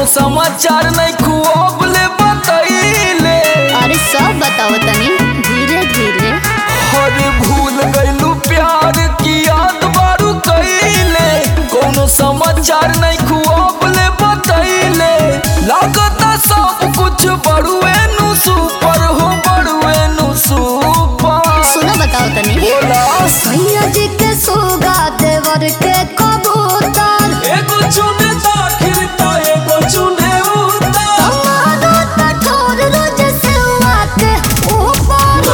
कोनो समाचार नहीं खुआबले बतैले अरे सब बताओ तनी धीरे धीरे हर भूल गइलू प्यार की याद बारू कइले कोनो समाचार नहीं खुआबले बतैले लागता सब कुछ बड़ुए नु सुपर हो बड़ुए नु सुपर सुनो बताओ तनी बोला सैया जी के सोगा देवर के कबूतर एगो चुने दाखिल ता एगो चुने उतार हमारा कठोर रोज सेवा के ऊपर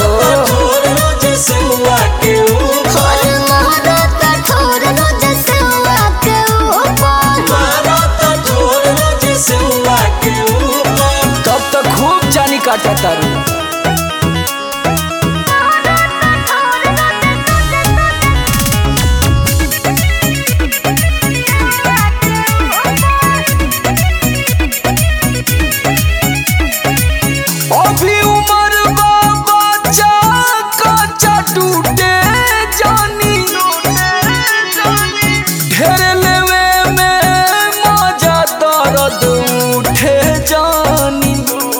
और हमारा कठोर रोज सेवा के ऊपर तब तक खूब जानी काटा तारू अभी उम्र बा बच्चा कच्चा टूटे जानी ढेर लेवे में मजा दर्द उठे जानी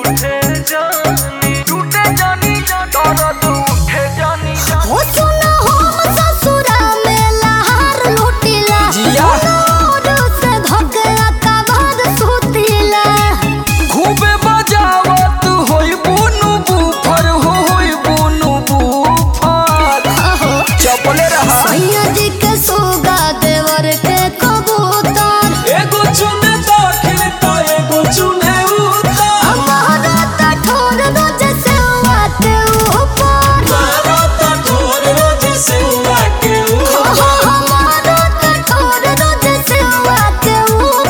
टूटे जानी दर्द उठे जानी हो सुना हम ससुरा में लहार लुटिला जिया। नूर से धोकला कबार सुतिला खूबे बजावत होई बुनु बुफर हो होई बुनु बुफर आहो चपले रहा सैया जी के सोगा देवर के कबूतर एगो चुने दाखिल ता एगो चुने उतार हमारा कठोर रोज सेवा के ऊपर हो हमारा कठोर रोज सेवा के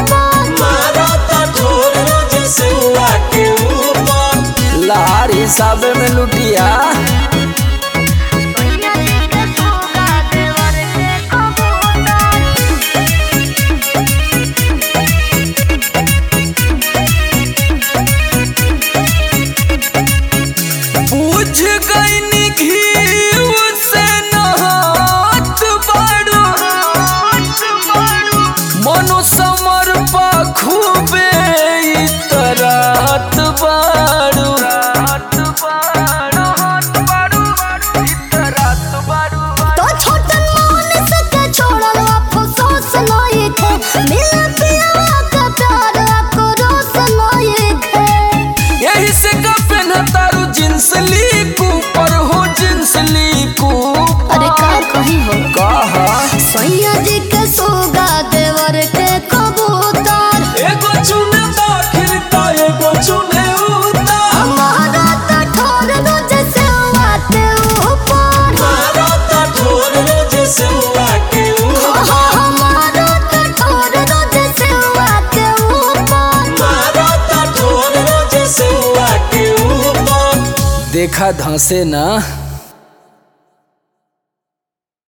ऊपर लार हिसाब में लुटिया सैया जी के सोगा देवर के कबूतर पूछ गई निघी से नहात बाड़ू मनो समर पा खूबे इतरात बाड़ू तो छोटन मोहन से के छोड़ल अफसोस नहीं थे मिल पिया का प्यार आक्रोश नहीं थे यही से का पहना तारू जींस ली ऊपर हो जींस ली अरे का कहीं हो कहा सैया जी के सोगा देवर के कबूतर एगो चुने दाखिल ता एगो चुने उतार हमारा कठोर रोज सेवा के ऊपर हो हमारा कठोर रोज सेवा के ऊपर देखा धंसे ना